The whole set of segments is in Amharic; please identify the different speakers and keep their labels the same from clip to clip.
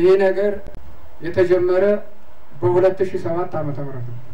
Speaker 1: ይህ ነገር የተጀመረ በ2007 ዓመተ ምህረት ነው።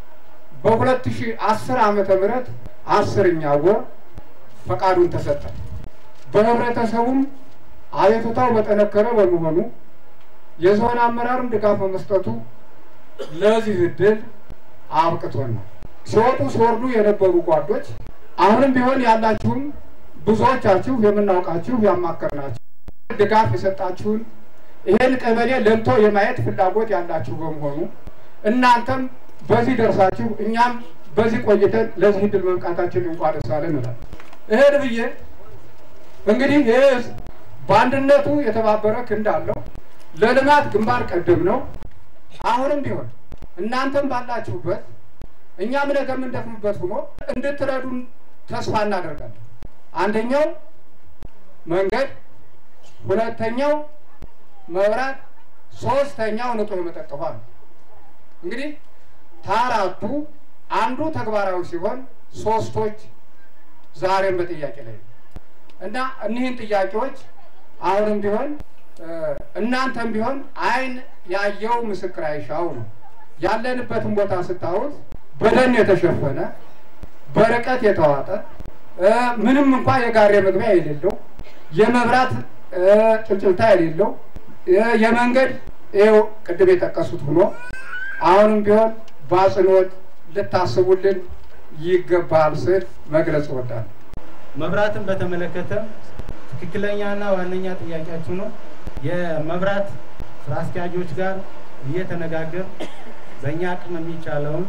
Speaker 1: በ2010 ዓመተ ምህረት አስርኛ ወር ፈቃዱን ተሰጠ። በህብረተሰቡም አቤቱታው በጠነከረ በመሆኑ የዞን አመራርም ድጋፍ በመስጠቱ ለዚህ እድል አብቅቶናል። ሲወጡ ሲወርዱ የነበሩ ጓዶች አሁንም ቢሆን ያላችሁም ብዙዎቻችሁ የምናውቃችሁ ያማከርናችሁ ድጋፍ የሰጣችሁን ይሄን ቀበሌ ለምቶ የማየት ፍላጎት ያላችሁ በመሆኑ እናንተም በዚህ ደርሳችሁ እኛም በዚህ ቆይተን ለዚህ እድል መብቃታችን እንኳን ደስ አለን እንላለን። ይሄን ብዬ እንግዲህ ይህ ህዝብ በአንድነቱ የተባበረ ክንድ አለው። ለልማት ግንባር ቀደም ነው። አሁንም ቢሆን እናንተም ባላችሁበት እኛም ነገ የምንደክምበት ሆኖ እንድትረዱን ተስፋ እናደርጋለን። አንደኛው መንገድ፣ ሁለተኛው መብራት፣ ሶስተኛው ንጹህ የመጠጥ ውሃ ነው። እንግዲህ ከአራቱ አንዱ ተግባራዊ ሲሆን ሶስቶች ዛሬም በጥያቄ ላይ ነው እና እኒህን ጥያቄዎች አሁንም ቢሆን እናንተም ቢሆን አይን ያየው ምስክር አይሻው ነው። ያለንበትን ቦታ ስታዩት በደን የተሸፈነ በርቀት የተዋጠ ምንም እንኳ የጋሬ መግቢያ የሌለው የመብራት ጭልጭልታ የሌለው የመንገድ ይኸው ቅድም የጠቀሱት ሆኖ አሁንም ቢሆን በአጽንኦት ልታስቡልን ይገባል ስል መግለጽ እወዳለሁ።
Speaker 2: መብራትን በተመለከተ ትክክለኛና ዋነኛ ጥያቄያችሁ ነው። የመብራት ስራ አስኪያጆች ጋር እየተነጋገር በእኛ አቅም የሚቻለውን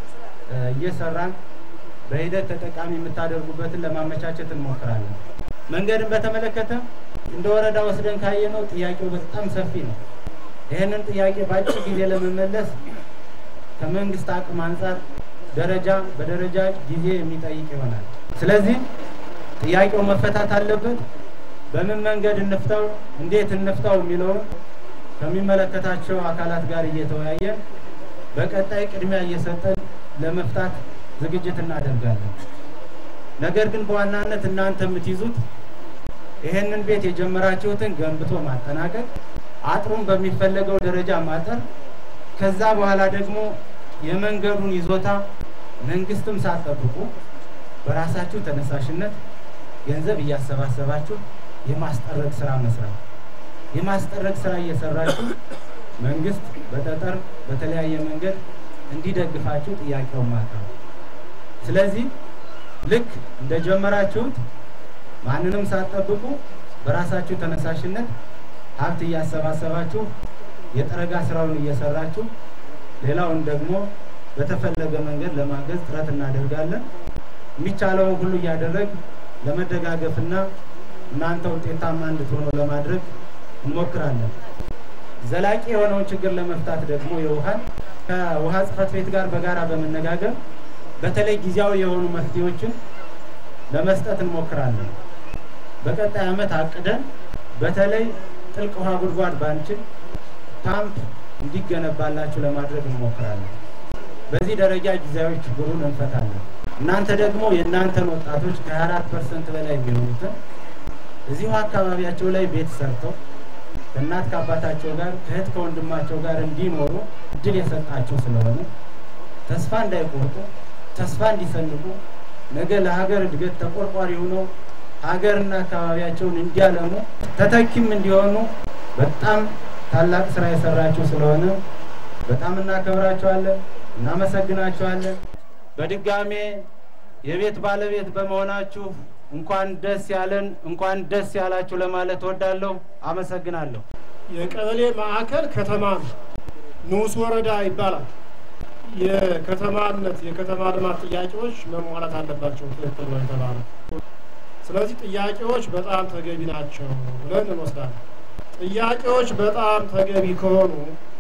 Speaker 2: እየሰራን በሂደት ተጠቃሚ የምታደርጉበትን ለማመቻቸት እንሞክራለን። መንገድን በተመለከተ እንደ ወረዳ ወስደን ካየነው ጥያቄው በጣም ሰፊ ነው። ይህንን ጥያቄ በአጭር ጊዜ ለመመለስ ከመንግስት አቅም አንጻር ደረጃ በደረጃ ጊዜ የሚጠይቅ ይሆናል። ስለዚህ ጥያቄው መፈታት አለበት። በምን መንገድ እንፍታው፣ እንዴት እንፍታው የሚለውን ከሚመለከታቸው አካላት ጋር እየተወያየን በቀጣይ ቅድሚያ እየሰጠን ለመፍታት ዝግጅት እናደርጋለን። ነገር ግን በዋናነት እናንተ የምትይዙት ይሄንን ቤት የጀመራችሁትን ገንብቶ ማጠናቀቅ፣ አጥሩን በሚፈለገው ደረጃ ማጠር፣ ከዛ በኋላ ደግሞ የመንገዱን ይዞታ መንግስትም ሳትጠብቁ በራሳችሁ ተነሳሽነት ገንዘብ እያሰባሰባችሁ የማስጠረግ ስራ መስራት። የማስጠረግ ስራ እየሰራችሁ መንግስት በጠጠር በተለያየ መንገድ እንዲደግፋችሁ ጥያቄውን ማቅረብ። ስለዚህ ልክ እንደጀመራችሁት ማንንም ሳትጠብቁ በራሳችሁ ተነሳሽነት ሀብት እያሰባሰባችሁ የጠረጋ ስራውን እየሰራችሁ ሌላውን ደግሞ በተፈለገ መንገድ ለማገዝ ጥረት እናደርጋለን። የሚቻለውን ሁሉ እያደረግ ለመደጋገፍና እናንተ ውጤታማ እንድትሆኑ ለማድረግ እንሞክራለን። ዘላቂ የሆነውን ችግር ለመፍታት ደግሞ የውሃን ከውሃ ጽሕፈት ቤት ጋር በጋራ በመነጋገር በተለይ ጊዜያዊ የሆኑ መፍትሄዎችን ለመስጠት እንሞክራለን። በቀጣይ ዓመት አቅደን በተለይ ጥልቅ ውሃ ጉድጓድ ባንችል ፓምፕ እንዲገነባላችሁ ለማድረግ እንሞክራለን። በዚህ ደረጃ ጊዜያዊ ችግሩን እንፈታለን። እናንተ ደግሞ የእናንተን ወጣቶች ከ24 ፐርሰንት በላይ የሚሆኑትን እዚሁ አካባቢያቸው ላይ ቤት ሰርተው ከእናት ከአባታቸው ጋር ከእህት ከወንድማቸው ጋር እንዲኖሩ እድል የሰጣቸው ስለሆነ ተስፋ እንዳይቆርጡ ተስፋ እንዲሰንቁ ነገ ለሀገር እድገት ተቆርቋሪ ሆነው ሀገርና አካባቢያቸውን እንዲያለሙ ተተኪም እንዲሆኑ በጣም ታላቅ ስራ የሰራችሁ ስለሆነ በጣም እናከብራችኋለን፣ እናመሰግናችኋለን። በድጋሜ የቤት ባለቤት በመሆናችሁ እንኳን ደስ ያለን እንኳን ደስ ያላችሁ ለማለት እወዳለሁ። አመሰግናለሁ።
Speaker 3: የቀበሌ ማዕከል ከተማ ነው። ንዑስ ወረዳ ይባላል። የከተማነት የከተማ ልማት ጥያቄዎች መሟላት አለባቸው። ትክክል ነው የተባለው። ስለዚህ ጥያቄዎች በጣም ተገቢ ናቸው ብለን እንወስዳለን። ጥያቄዎች በጣም ተገቢ ከሆኑ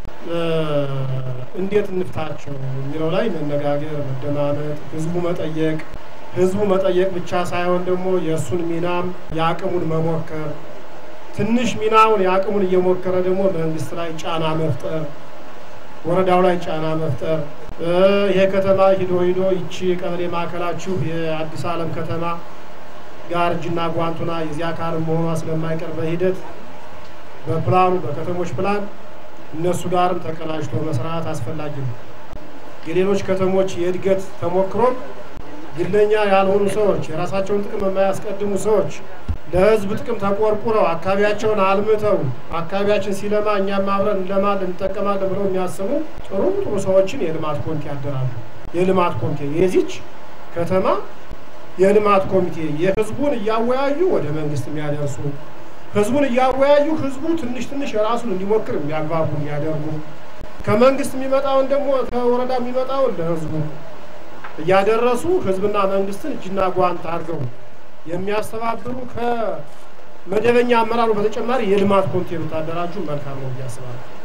Speaker 3: እንዴት እንፍታቸው የሚለው ላይ መነጋገር፣ መደማመጥ፣ ህዝቡ መጠየቅ ህዝቡ መጠየቅ ብቻ ሳይሆን ደግሞ የእሱን ሚናም የአቅሙን መሞከር ትንሽ ሚናውን የአቅሙን እየሞከረ ደግሞ መንግስት ላይ ጫና መፍጠር፣ ወረዳው ላይ ጫና መፍጠር። ይሄ ከተማ ሂዶ ሂዶ ይቺ ቀበሌ ማዕከላችሁ የአዲስ ዓለም ከተማ ጋር እጅና ጓንቱና የዚህ አካል መሆኗ ስለማይቀር በሂደት በፕላኑ በከተሞች ፕላን እነሱ ጋርም ተቀናጅቶ መስራት አስፈላጊ ነው። የሌሎች ከተሞች የእድገት ተሞክሮም ግለኛ ያልሆኑ ሰዎች፣ የራሳቸውን ጥቅም የማያስቀድሙ ሰዎች ለሕዝብ ጥቅም ተቆርቁረው አካባቢያቸውን አልምተው አካባቢያችን ሲለማ እኛም አብረን እንለማለን እንጠቀማለን ብለው የሚያስቡ ጥሩ ጥሩ ሰዎችን የልማት ኮሚቴ ያደራሉ። የልማት ኮሚቴ የዚች ከተማ የልማት ኮሚቴ የህዝቡን እያወያዩ ወደ መንግስት የሚያደርሱ ህዝቡን እያወያዩ ህዝቡ ትንሽ ትንሽ የራሱን እንዲሞክር የሚያግባቡ የሚያደርጉ ከመንግስት የሚመጣውን ደግሞ ከወረዳ የሚመጣውን ለህዝቡ እያደረሱ ህዝብና መንግስትን እጅና ጓንት አድርገው የሚያስተባብሩ ከመደበኛ አመራሩ በተጨማሪ የልማት ኮሚቴ ብታደራጁ መልካም ነው ብዬ አስባለሁ።